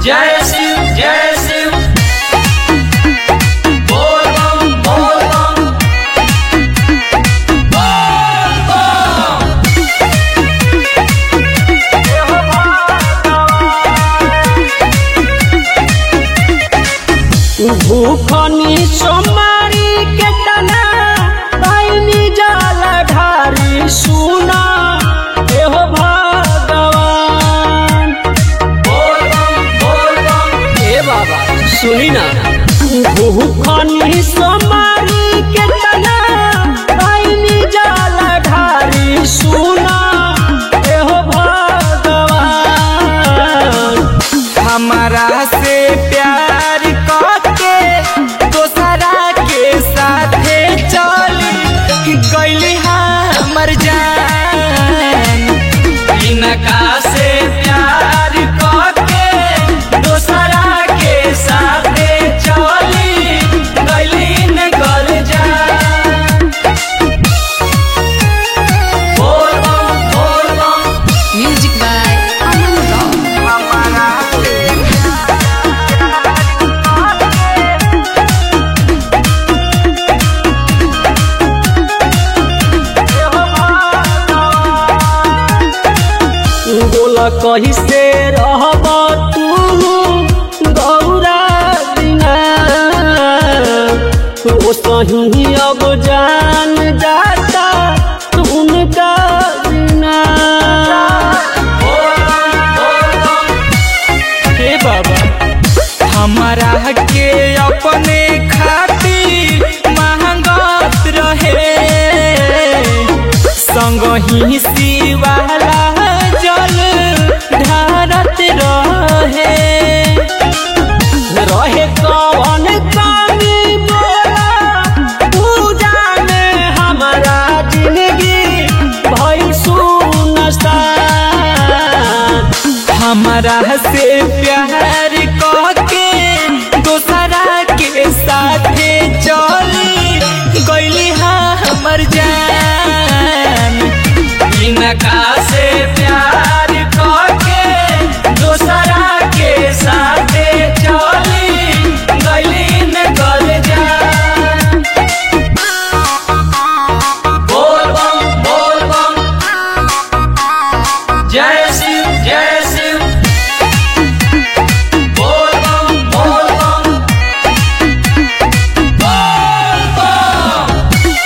जय शिव जय शिव बोल बम बोल बम बोल बम भूखनी सोमारी के तना पाइनी जाल ढारी सुना एहो भगवान बोल बम बोल बम ए बाबा सुनी ना भूखनी सोमारी के तना पाइनी जाल ढारी सुना एहो भगवान हमारा से प्यार करके दोसरा के साथे चली गईली हमर जान इनका से प्यार करके दोसरा के साथे चली गली न गल जा बोल बम बोल बम Music by Aman Rock. हमारा से बोला कही से रहब तू गौरा बिना ओ सही अब जान जाता उनका बिना बोल बम बोल बम हे बाबा हमारा के अपने खातिर महंगत रहे संग ही शिवाला जल ढारत रहे रहे कौन कमी बोला पूजा में हमारा जिंदगी भई सुनसान हमारा से प्यार करके दोसरा के साथे चली गईली हमर जान इनका से प्यार करके दोसरा के साथे चली गली न गल जा बोल बम बोल बम जय शिव जय शिव बोल बम बोल बम बोल बम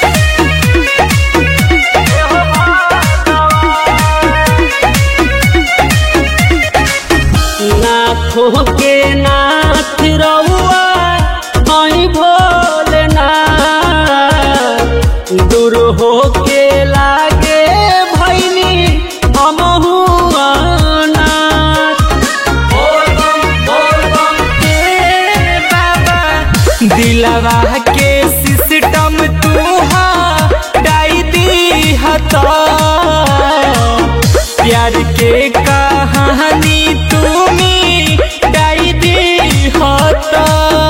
नाथों के नाथ रहुआ आई भोलेनाथ दूर हो के लागे भैनी हमहू अनाथ बोल बम बोल बम हे बाबा दिलवा के सिस्टम तू डाई दी हता प्यार के कहानी तुमी डाई दी हता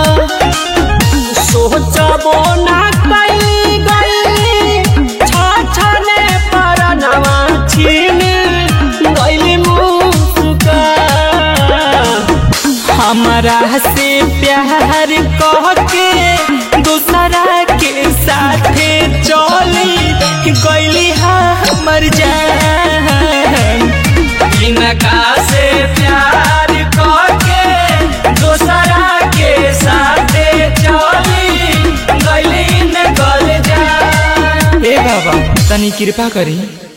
सोचबो ना कई गई छाछने पर नवा छीन गईली मुस्का हमारा से प्यार कहके दूसरा के साथे चली गईली हमर जान इनका से प्यार करके दोसरा के साथे चली गली न गल जा ए बाबा तनी कृपा करी